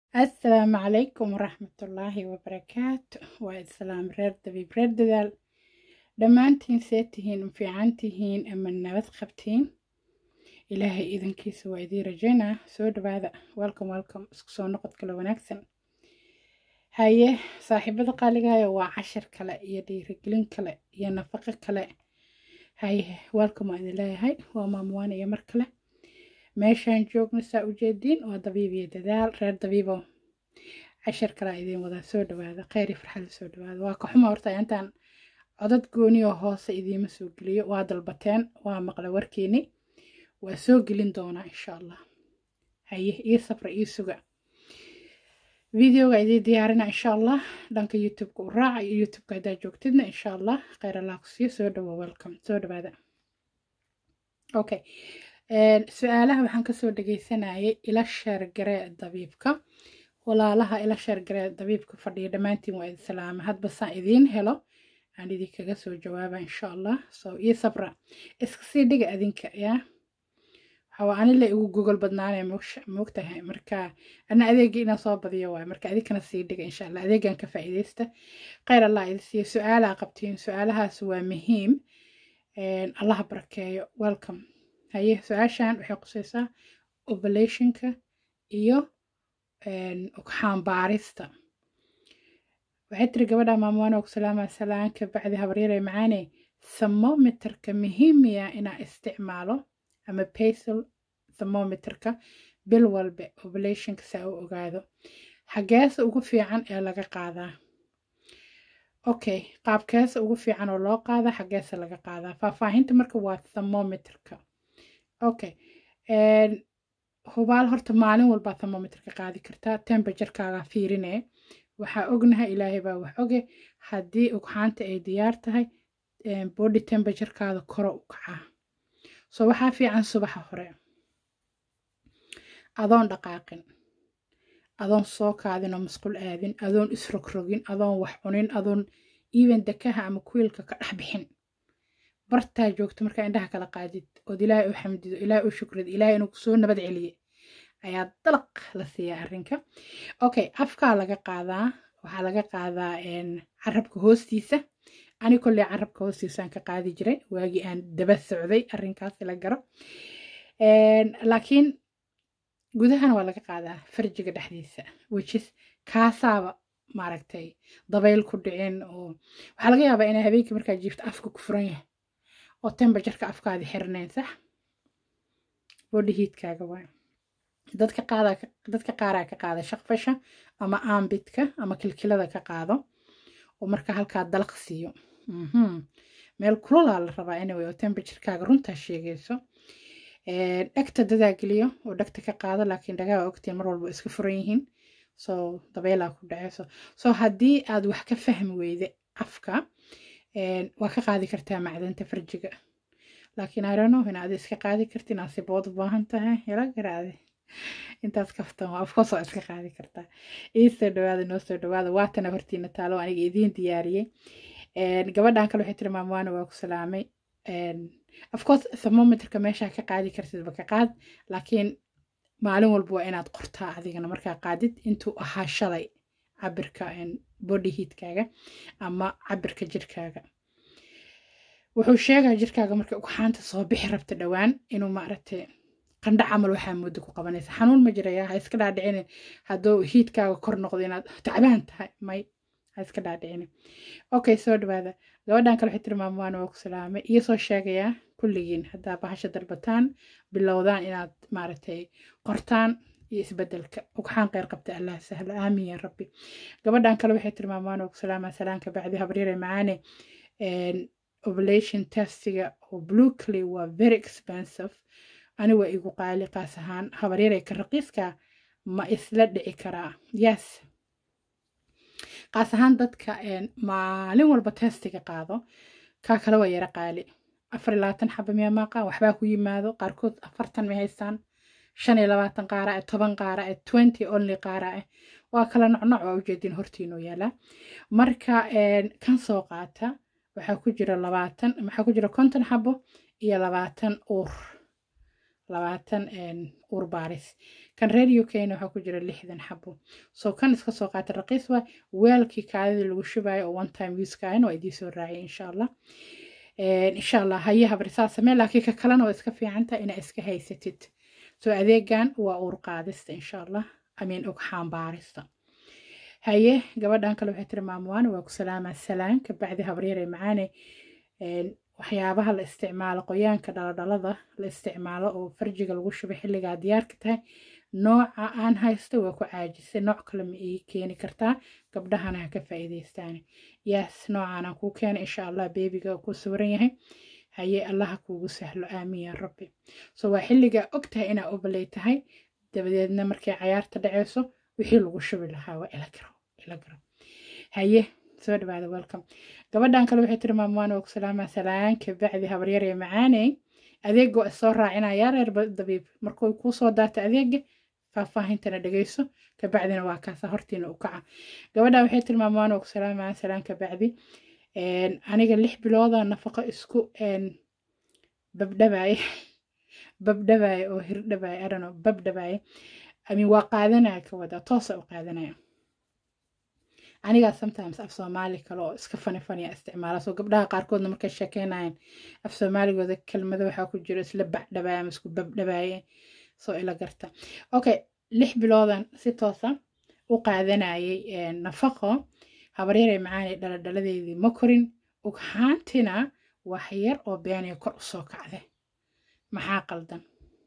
asalaamu calaykum waraxmatullaahi wabarakaatu waa islaam reer dabiib reer dadaal dhammaantiin see tihiin ma fiican tihiin ama nabad qabtiin ilaahay idankiisa waa idiin rajaynaa soo dhawaada welcome welcome isku soo noqod kale wanaagsan haye saaxiibada qaaligayo waa cashar kale iyo dhiirigelin kale iyo nafaqo kale haye welcome waa idin leeyahay waa maamuwaan iyo mar kale meeshaan joogno saa ujeediin waa dabiib iyo dadaal reer dabiibo cashar kalaa idiin wadaa soo dhawaada kheyr iyo farxada soo dhawaada waa ka xuma horta intaan codad gooniyo hoose idiima soo geliyo waa dalbateen waa maqla warkiini waa soo gelin doonaa insha allah haye ii safra ii suga videoga idiin diyaarina insha allah dhanka youtubeka u raaca iyo youtubeka haddaa joogtidna insha allah kheyr allah ku siiyo soo dhawo welcome soo dhawaada okay su-aalaha waxaan kasoo dhageysanayay ila sheergaree dabiibka walaalaha ila sheergaree dabiibka fadhiya dhammaantiin waa idin salaama hadba saan idiin helo aan idinkaga soo jawaaba insha allah so io sabra iska sii dhiga adinka yaa waxaa anila igu gogol badnaanaya moogtahay marka ana adeega inaan soo badiyo waay marka adinkana sii dhiga insha allah adeegan ka faa'iidaysta kheyr allah idin siiyo su-aalaha qabtiin su-aalahaas waa muhiim allaha barakeeyo welcome haye su-aashan waxay qusaysaa ovulationka iyo xaambaarista waxay tiri gabadha maamuwaana og salaama salaanka bacdi habaryare macaane thermometerka muhiimiya inaa isticmaalo ama basal thermometerka bil walba ovulationka saa u ogaado xageesa ugu fiican ee laga qaadaa okay qaabkeesa ugu fiican oo loo qaada xageesa laga qaadaa faahfaahinta marka waa thermometerka okay hubaal horta maalin walbaa thermometerka qaadi kartaa temberaturekaaga fiirine waxaa ognahay ilaahay baa wax oge haddii ugxaanta ay diyaar tahay body temberaturekaaada koro u kacaa so waxaa fiican subaxa hore adoon dhaqaaqin adoon soo kaadin oo masqul aadin adoon isrogrogin adoon wax cunin adoon even dekaha ama kuwiilka ka dhex bixin bartaa joogto markaa indhaha kala qaadid ood ilaahay u xamdido ilaahay u shukrid ilaahay inuu kusoo nabad celiye ayaa dalaq la siiyaa arrinka okay afkaa laga qaadaa waxaa laga qaadaa carabka hoostiisa ani kolley carabka hoostiisaan ka qaadi jiray waagii aan daba socday arrinkaasi la garo laakiin gudahana waa laga qaadaa farjiga dhexdiisa wejis kaasaaba maaragtay dabayl ku dhicin oo waxaa laga yaabaa inay habeenkii markaa jiifto afka ku furan yahay oo temberjarka afkaadi xirnayn sax body heatkaaga waay dadka qaada dadka qaaraa ka qaada shaqfasha ama aambidka ama kilkilada ka qaado oo marka halkaa dalaq siiyo meel kulolaa la rabaa anyway oo temberjarkaaga runtaa sheegayso dhegta dadaa geliyo oo dhegta ka qaado laakiin dhagaa ogtiin mar walba iska furan yihiin so dabeelaa ku dhaceyso so haddii aad wax ka fahmi weyde afka waa ka qaadi kartaa macdanta farjiga laakiin arano inaad iska qaadi karti inaad sibood u baahan tahay hela garaade intaas kaftan waa afkoos waa iska qaadi kartaa ii soo dhawaada noo soo dhawaada waatana hortiina taalo aniga idiin diyaariyey gabadhan kale waxay tiri maamwaana waa ku salaamay afcourse thermometerka meeshaa ka qaadi kartidba ka qaad laakiin maalin walba waa inaad qortaa adigana markaa qaadid intuu ahaa shalay cabirka body heatkaaga ama cabirka jirkaaga wuxuu sheegaa jirkaaga marka ugxaanta soo bixi rabta dhowaan inuu maaragtay qandha camal waxaa muddo ku qabanaysa xanuun ma jiraya ha iska dhaadhicini hadduu hiitkaaga kor noqdo inaad tacbaan tahay may ha iska dhaadhicini okay soo dhawaada gabadhan kale waxay tiri maamuwaana waa ku salaamay iyo soo sheegayaa kulligiin haddaa bahasha dalbataan bilowdaan inaad maaragtay qortaan iyo isbedelka ugxaan qeyr qabta allah sahlo aamin ya rabbi gabadhan kale waxay tiri maamuwaana waa ku salaamaa salaanka bacdi habaryare macaane ovulation testiga oo bluecley waa very expensive ani waa igu qaali qaas ahaan habaryare ka raqiiska ma isla dhici karaa yes qaas ahaan dadka maalin walba testiga qaado kaa kale waa yara qaali afar iyo labaatan xaba miya maaqa waxbaa ku yimaado qaarkood afartan may haystaan shan iyo labaatan qaara eh toban qaara eh twenty only qaara eh waa kala nocnoc waa ujeedin hortiinuu yaalaa marka kan soo qaata waxaa ku jira labaatan waxaa ku jira konton xabo iyo labaatan uur labaatan uur baaris kan reer ukna waxaa ku jira lixdan xabo soo kan iska soo qaata raqiis waa weelkii kaadidii lagu shubayo oo one time usekaan waa idiin soo raaciyay insha allah insha allah haye habrisaa samee laakiin ka kalena waa iska fiicantaha inaa iska haysatid soo adeegan waa uur qaadista insha allah amiin ogxaan baarista haye gabadhan kale waxay tiri maamuwaan waa ku salaamaa salaan kabacdi habryare macaane waxyaabaha la isticmaalo qoyaanka dhaladhalada la isticmaalo oo farjiga lagu shubo xilligaa diyaarka tahay nooca aan haysto waa ku caajisay nooc kale ma ii keeni kartaa gabdhahana ha ka faa'iidaystaan yaas noocaanaan kuu keenay insha allah beebiga ku sawiran yahay haye allaha kuugu sahlo aamiin yaa rabbi so waa xilligaa og tahay inaa obaley tahay dabadeedna markay cayaarta dhaceyso wixii lagu shubi lahaa waa ila garo ila garo haye soo dhawaada welcome gabadhan kale waxay tiri maamuwaan waa ku salaamaa salaanka bacdi habaryar ee macaaney adeega waa soo raacinayaa reer dabiib markuu kuu soo daata adeega faahfaahintana dhegeyso kabacdina waa kaasa hortiina u kaca gabadhan waxay tiri maamuwaan waa ku salaamaa salaanka bacdi aniga lix bilooda nafaqo isku babdhabaye babdhabaye oo hirdhabaye adhano babdhabaye amin waa qaadanaya ka wada toosa u qaadanaya anigaa sometimes af soomaali kale oo iska fani faniya isticmaala soo gabdhaha qaarkoodna markay sheekeynayaan af soomaaligooda kelmado waxaa ku jiro isla bacdhabaaye ama isku babdhabaaye soo ila garta okay lix biloodan si toosa u qaadanayay nafaqo habaryarey macaanay dhaladhaladeedii ma korin ughaantina wax yar oo beenaya kor u soo kacde maxaa qaldan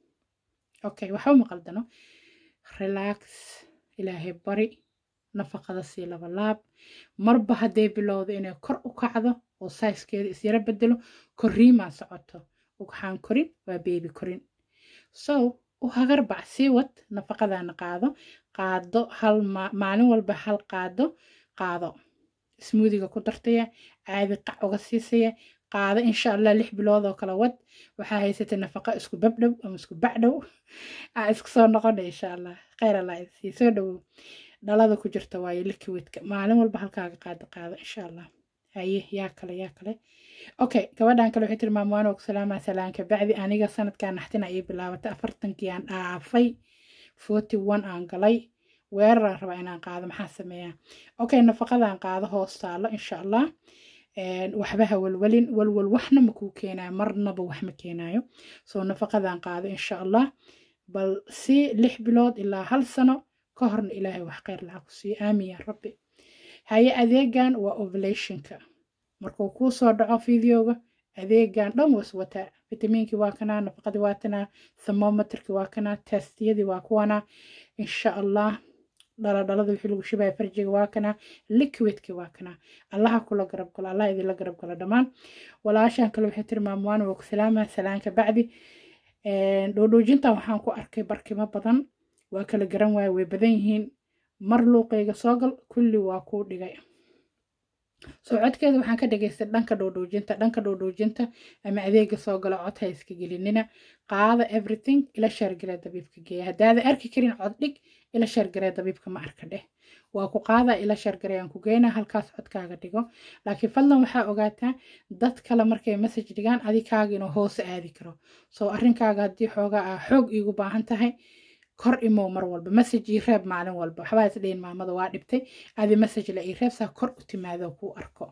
okay waxba ma qaldano relax ilaahay bari nafaqada sii laba laab marba hadday bilowdo inay kor u kacdo oo sayskeeda isyaro bedelo koriimaa socoto ugxaan korin waa beebi korin so u hagarbac sii wad nafaqadana qaado qaado hal maalin walba hal qaado qaado smuudiga ku dartaya caadi qac uga siisaya qaado insha allah lix bilood oo kala wad waxaa haysatay nafaqa isku babdhow ama isku bacdhow aa isku soo noqona insha allah kheyr allah sii soo dhowow dhalada ku jirta waayo liquidka maalin walba halkaaga qaado qaado insha allah haye yaa kale yaa kale okay gabadhan kale waxay tiri maamuwaan oo salaamaa salaanka bacdi aniga sanadkan naxtina ii bilaabatay afartankii aan dhaafay forty one aan galay weeraraan rabaa inaan qaado maxaa sameeyaa okay nafaqadan qaado hoos taalo insha allah waxba ha walwalin walwal waxna ma kuu keenayo marnaba wax ma keenayo soo nafaqadan qaado insha allah bal si lix bilood ilaa hal sano ka horna ilaahay wax kheyr lacag ku siiyo aamin yaa rabbi haye adeegan waa ovulationka markuu kuu soo dhaco videoga adeegan dhan was wataa fitamiinkii waa kanaa nafaqadii waa tanaa thermometerkii waa kanaa testiyadii waa kuwana insha allah dhaladhalada wixii lagu shibaya farjiga waa kanaa liquidkii waa kanaa allaha kula garab galo allah idinla garab galo dhammaan walaashan kale waxay tiri maamuwaan waa ku salaamaa salaanka bacdi dhoodhoojintan waxaan ku arkay barkimo badan waa kala garan waaye way badan yihiin mar luuqayga soo gal kulli waa kuu dhigay soo codkeeda waxaan ka dhageystay dhanka dhoodhoojinta dhanka dhoodhoojinta ama adeega soo galo cod ha iska gelinina qaada everything ila shaargaree dabiibka geeya haddaada arki karin cod dhig ila shaargaree dabiibka ma arka dheh waa ku qaadaa ila shaargaree aan ku geynaa halkaas codkaaga dhigo laakiin fadlan waxaa ogaataa dad kale markay message dhigaan adikaaga inuu hoose aadi karo soo arrinkaaga haddii xoogaa ah xoog iigu baahan tahay kor imow mar walba message ii reeb maalin walba waxbaa is dhihin maamada waa dhibtay adi message la ii reeb saa kor u timaado kuu arko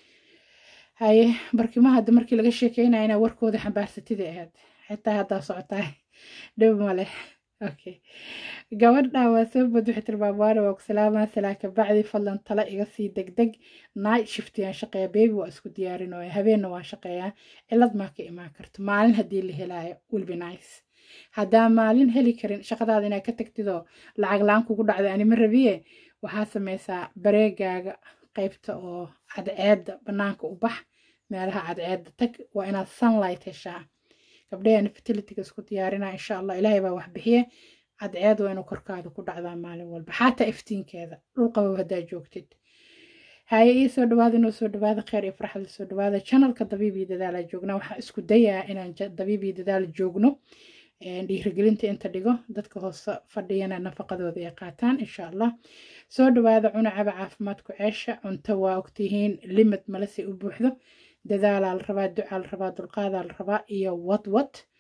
haye barkimaha hadda markii laga sheekeynaya inaa warkooda xambaarsatida ahayd xitaa haddaa socotaa dhib male okay gabadha waa soo bad waxay tilmaamaana waa ku salaamaa salaaka bacdi fadlan tala iga sii degdeg night shiftiyaan shaqeeya baby waa isku diyaarinooya habeenna waa shaqeeyaa cilad maa ka imaan karto maalin haddii la helaayo will be nice haddaa maalin heli karin shaqadaada inaad ka tagtidoo lacag la-aan kugu dhacda anima rabiye waxaa sameysaa bareegaaga qaybta oo cadceedda bannaanka u bax meelaha cadceedda tag waa inaad sunlight heshaa gabdhaheena fertilityga isku diyaarinaa insha allah ilaahay baa wax bixiye cadceed waa inuu korkaada ku dhacdaa maalin walba xataa iftiinkeeda dhul qabow haddaa joogtid haye ii soo dhawaada inuu soo dhawaada kheyr iyo farxad soo dhawaada channelka dabiib iyo dadaala joognaa waxaan isku dayaa inaan dabiib iyo dadaal joogno dhiirigelinta inta dhigo dadka hoose fadhiyana nafaqadooda ay qaataan insha allah soo dhawaada cunacaba caafimaadku ceesha cunto waa ogtihiin limid malese u buuxdo dadaalaa la rabaa ducaa la rabaa dulqaadaa la rabaa iyo wadwad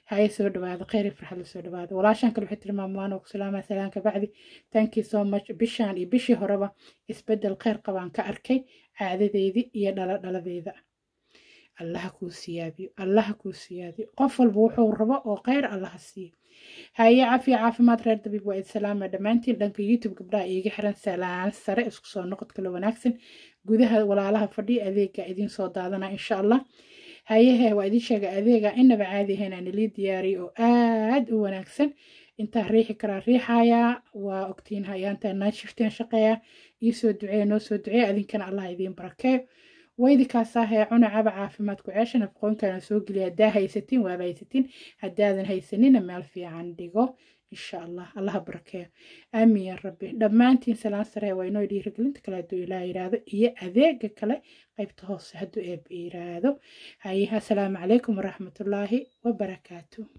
haye soo dhawaada kheyri farxad la soo dhawaada walaashan kale waxay tiri maamuwaan oo ku salaamaa salaanka bacdi thank you so much bishaan iyo bishii horeba isbeddel kheyr qabaan ka arkay caadadeydii iyo dhala dhaladeeda allaha kuu siyaadiyo allaha kuu siyaadiyo qof walba wuxuu rabo oo kheyr allaha siiyo haye cafiya caafimaad reer dabiib waa idsalaama dhammaantiin dhanka youtube gabdhaha iiga xiran salaan sare isku soo noqod kale wanaagsan gudaha walaalaha fadhiya adeega idiin soo daadana insha allah hayehe waa idiin sheega adeega inaba caadi ahayn aan ilii diyaariyo oo aad u wanaagsan intaa riixi karaa riixayaa waa ogtiin hayaantaa naashifteen shaqeeya iisoo duceeya noo soo duceeya adinkana allah idiin barakeeyo waydikaasahee cunacaba caafimaadku ceesha nafaqooyinkana soo geliya haddaa haysatiin waaba haysatiin haddaadan haysanina meel fiican dhigo insha allah allaha barakeeyo aamin ya rabbi dhammaantiin salaan saree waa inoo dhiirigelinta kale hadduu ilaa yiraahdo iyo adeega kale qaybta hoose hadduu eeb yiraahdo haye assalaamu calaykum waraxmatullaahi wabarakaatu